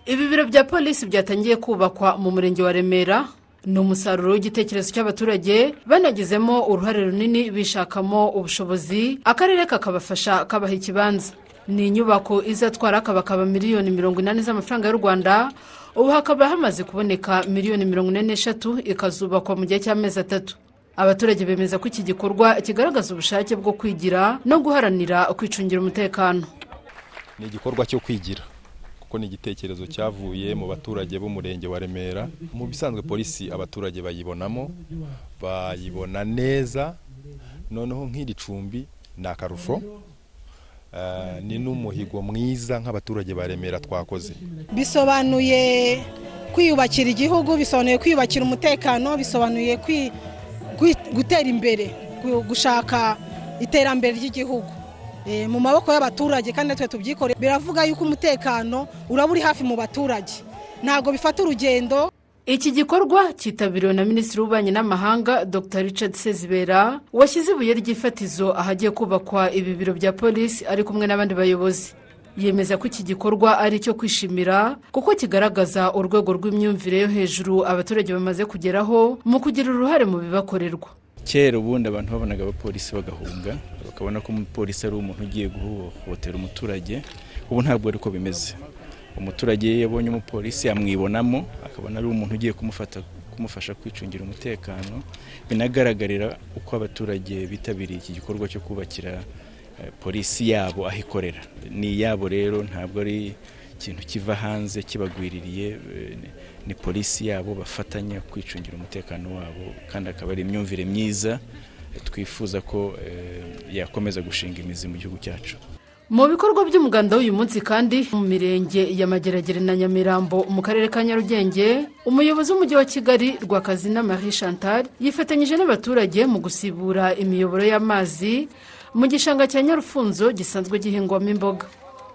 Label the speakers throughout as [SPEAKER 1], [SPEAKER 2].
[SPEAKER 1] ibi biro bya polisi byatangiye kubakwa mu murenge wa remera ni umusaruro w'igitekerezo cy'abaturage banagizemo uruhare runini bishakamo ubushobozi akarere kakabafasha kabaha ikibanza ni inyubako izatwara kabakaba miliyoni mirongo inani z'amafaranga y'u rwanda ubu hakaba hamaze kuboneka miliyoni mirongo ine n'eshatu ikazubakwa mu gihe cy'amezi atatu abaturage bemeza ko iki gikorwa kigaragaza ubushake bwo kwigira no guharanira kwicungira umutekano
[SPEAKER 2] ni igikorwa cyo kwigira kuko ni igitekerezo cyavuye mu baturage b'umurenge wa remera mu bisanzwe polisi abaturage bayibonamo bayibona neza noneho nk'iri cumbi ni akarusho eh, ni n'umuhigo mwiza nk'abaturage ba remera twakoze
[SPEAKER 3] bisobanuye kwiyubakira igihugu bisobanuye kwiyubakira umutekano bisobanuye kwi- kwi- gutera imbere gu- gushaka iterambere ry'igihugu Eh, mu maboko y'abaturage kandi natwe tubyikoreye biravuga yuko umutekano uraba uri hafi mu baturage ntabwo bifata urugendo
[SPEAKER 1] iki gikorwa cyitabiriwe na minisitiri w'ububanyi n'amahanga dr richard sezibera washyize ibuye ry'ifatizo ahagiye kubakwa ibi biro bya polisi ari kumwe n'abandi bayobozi yemeza ko iki gikorwa ari icyo kwishimira kuko kigaragaza urwego rw'imyumvire yo hejuru abaturage bamaze kugeraho mu kugira uruhare mu bibakorerwa
[SPEAKER 4] kera ubundi abantu babonaga abapolisi bagahunga bakabona ko umupolisi ari umuntu ugiye guhohotera umuturage ubu ntabwo ariko bimeze umuturage iyo yabonye umupolisi amwibonamo akabona ari umuntu ugiye kumufata kumufasha kwicungira umutekano binagaragarira uko abaturage bitabiriye iki gikorwa cyo kubakira eh, polisi yabo aho ikorera ni iyabo rero ntabwo ari ikintu kiva hanze kibagwiririye eh, ni- ni polisi yabo bafatanya kwicungira umutekano wabo kandi akaba ari imyumvire myiza eh, twifuza ko eh, yakomeza gushinga imizi mu gihugu cyacu
[SPEAKER 1] mu bikorwa by'umuganda w'uyu munsi kandi mu mirenge ya mageragere na nyamirambo mu karere ka nyarugenge umuyobozi w'umujyi wa kigali rwakazina marie chantal yifatanyije n'abaturage mu gusibura imiyoboro y'amazi mu gishanga cya nyarufunzo gisanzwe gihingwamo imboga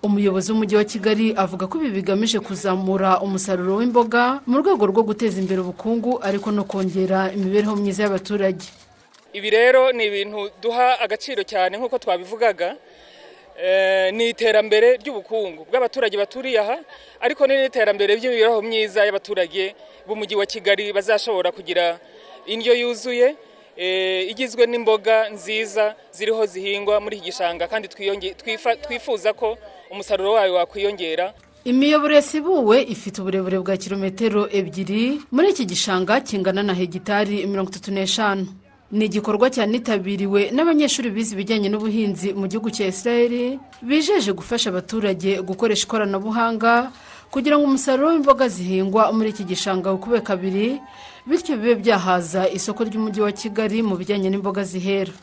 [SPEAKER 1] umuyobozi w'umujyi wa kigali avuga ko ibi bigamije kuzamura umusaruro w'imboga mu rwego rwo guteza imbere ubukungu ariko no kongera imibereho myiza y'abaturage
[SPEAKER 5] ibi rero ni ibintu duha agaciro cyane nk'uko twabivugaga Eh, ni iterambere ry'ubukungu bw'abaturage baturiye aha ariko ni n'iterambere ry'imibereho myiza y'abaturage b'umujyi wa kigali bazashobora kugira indyo yuzuye eh, igizwe n'imboga nziza ziriho zihingwa muri iki gishanga kandi twiyonge- twifa- twifuza ko umusaruro wayo wakwiyongera
[SPEAKER 1] imiyoboro yasibuwe ifite uburebure bwa kilometero ebyiri muri iki gishanga kingana na hegitari mirongo itatu n'eshanu ni igikorwa cyanitabiriwe n'abanyeshuri bize ibijyanye n'ubuhinzi mu gihugu cya israel bijeje gufasha abaturage gukoresha ikoranabuhanga kugira ngo umusaruro w'imboga zihingwa muri iki gishanga wikube kabiri bityo bibe byahaza isoko ry'umujyi wa kigali mu bijyanye n'imboga zihera